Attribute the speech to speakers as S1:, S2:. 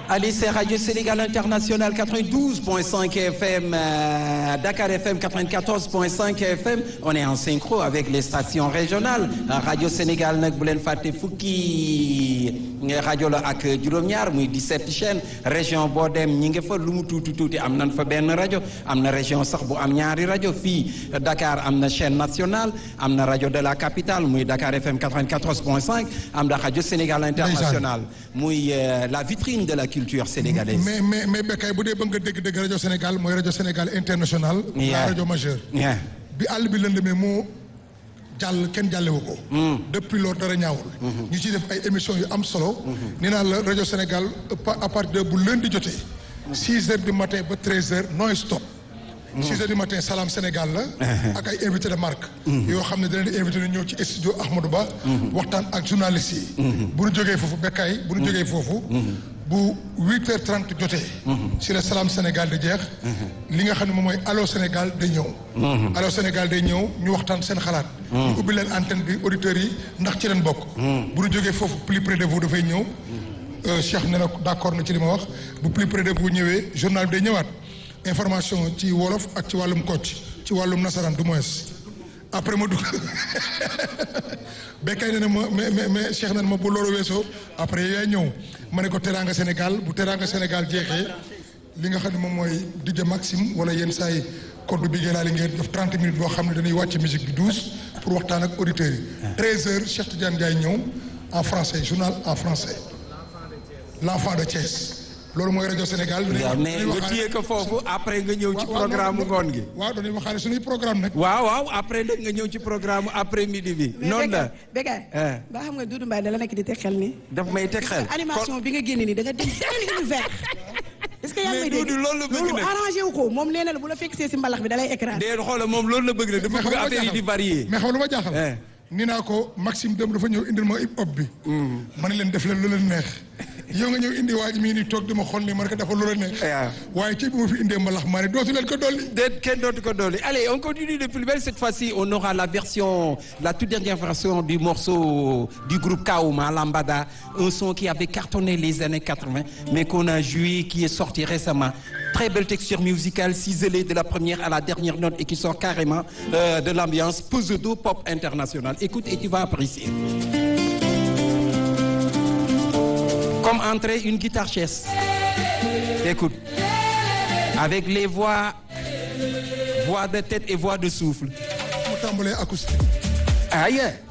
S1: Allez, c'est Radio Sénégal International 92.5 FM, euh, Dakar FM 94.5 FM. On est en synchro avec les stations régionales. Radio Sénégal nag bu leen fàtte fukki rajo la ak juróom-ñaar muy 17 chaînes région boo dem ñi nga fa lu mu tuuti tuuti am nañ fa benn rajo am na région sax bu am ñaari rajo fii Dakar am na chaîne nationale am na rajo de la capitale muy Dakar FM 94.5 am na rajo Sénégal International muy la vitrine de la culture sénégalaise.
S2: mais mais mais Bécaye bu dee ba nga dégg-dégg rajo Sénégal mooy rajo Sénégal international. la rajo majeure. bi àll bi lëndëmee moo jàll kenn jàllewu ko. depuis loolu dara ñaawul. ñu ciy def ay émissions yu am solo. nee naa la rajo Sénégal à partir de bu lundi jotee. 6 heures du matin ba 13 heures non stop. 6 heures du matin Salam Sénégal la. ak ay invité de marque. yoo xam ne dina leen invité ñu ñëw ci studio Ahmadou Ba. waxtaan ak journalistes yi. bu ñu jógee foofu Bécaye bu ñu jógee foofu. bu 8h30 jotee. si la Salam Sénégal di jeex. li nga xam ne moom mooy Allo Sénégal day ñëw. Allo Sénégal day ñëw ñu waxtaan seen xalaat. ñu ubbi leen antenne bi auditeurs yi ndax ci leen bokk. bu ñu jógee foofu plus près de vous dafay ñëw. Cheikh nee na d'accord na ci li ma wax bu plus près de vous ñëwee journal bi day ñëwaat. information ci wolof ak ci wàllum kocc ci wàllum nasaraan du moins après ma dugg Bécaye ne na ma mais mais mais Cheikh na ma bu loolu weesoo après yaay ñëw ma ne ko teraanga Sénégal bu teraanga Sénégal jeexee li nga xam ne moom mooy DJ Maxime wala yenn saa yi code bi gën li ngeen def 30 minutes boo xam ne dañuy wàcc musique bi 12 pour waxtaan ak auditeurs yi. 13h Cheikh Tidiane Ndiaye ñëw en français journal en français l'enfant de Thiès. loolu mooy rajo Sénégal.
S1: waaw mais nga téye ko foofu après nga ñëw ci programme ngoon gi.
S2: waaw dañuy waxaale suñuy programme nag.
S1: waaw waaw après nag nga ñëw ci programme après midi bi. noonu la
S3: Bécaye ba xam nga Doudou Mbaye da la nekk di teg xel ni
S1: daf may teg xel.
S3: animation bi nga génne nii da nga dem beneen univers. est-ce que yaa ngi may dégg
S1: loolu la bëgg nag
S3: loolu arrangé wu ko moom nee na la bu la fekk see si mbalax bi da lay écran.
S1: déedéet xoolal moom loolu la bëgg nag dafa bëgg affaire yi di varier.
S2: mais xam lu ma jaaxal. ni naa ko Maxime dem dafa ñëw indil ma hip hop bi. ma ne leen def leen lu leen neex. yow nga ñëw indi waa ji mii nii toog di ma xool nii man ko dafa lu la neex. waaye ci bi ma fi indee mbalax maa ne dootu leen ko dolli.
S1: déet kenn dootu ko dolli allez on continue de plus belle cette fois-ci on aura la version la toute dernière version du morceau du groupe Kaouma Lambada un son qui avait cartonné les années 80 mais qu'on a joué qui est sorti récemment. Très belle texture musicale ciselée de la première à la dernière note et qui sort carrément euh, de l'ambiance pseudo pop international. Écoute et tu vas apprécier. Comme entrer une guitare chaise. Écoute. Avec les voix voix de tête et voix de souffle.
S2: mu tàmbalee acoustique.
S1: Aïe.